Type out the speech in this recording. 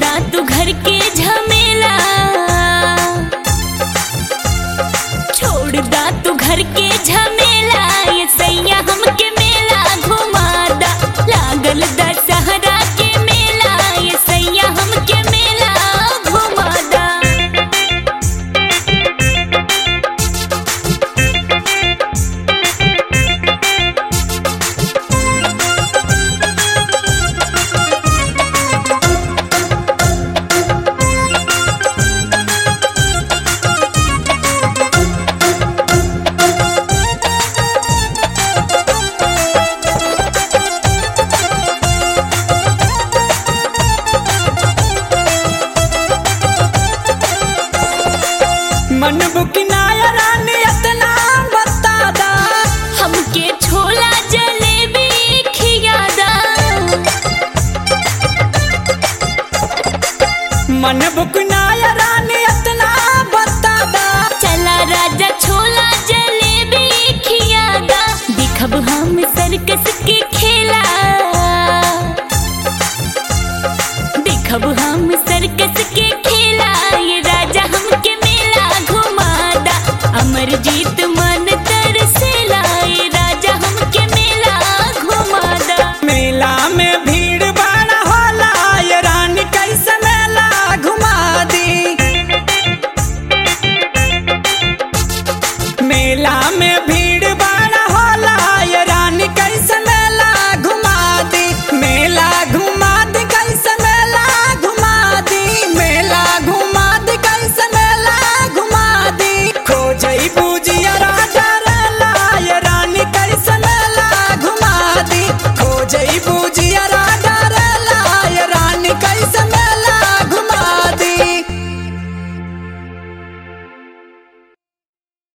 दा तू घर के झमेला छोड़ दा तू घर के झमेला ये सैया हमके मेला घुमा दा लागल दशहरा के मेला ये सैया हमके मेला घुमा दा मन बुकिनाया रानी इतना बता दा हमके छोला जलेबी खियादा मन बुकिनाया रानी इतना बता दा चला राजा छोला जलेबी खियादा दिखब हम सर्कस के खेला दिखब हम सर्कस के